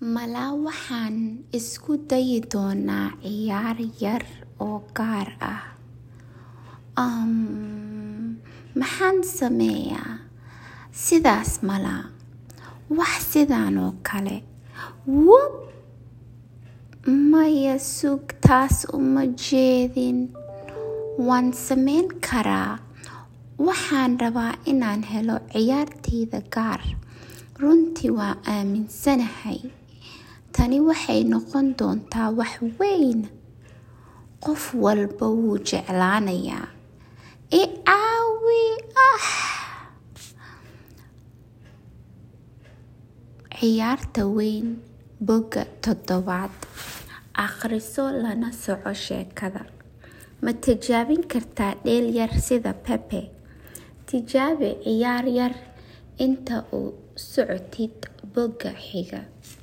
Malaa waxaan isku dayi doonaa ciyaar yar oo gaar ah. Um, maxaan sameeyaa? Sidaas malaa. Wax sidaan oo kale. Wup! Maya sug taas uma jeedin. Waan sameyn karaa. Waxaan rabaa inaan helo ciyaartayda gaar. Runtii waan aaminsanahay. Tani waxay noqon doontaa wax weyn. Qof walba wuu jeclaanayaa. I caawi ah! Ciyaarta weyn boga toddobaad. Akhriso lana soco sheekada. Ma tijaabin kartaa dheel yar sida Pepe? Tijaabi ciyaar yar inta uu socotid boga xiga.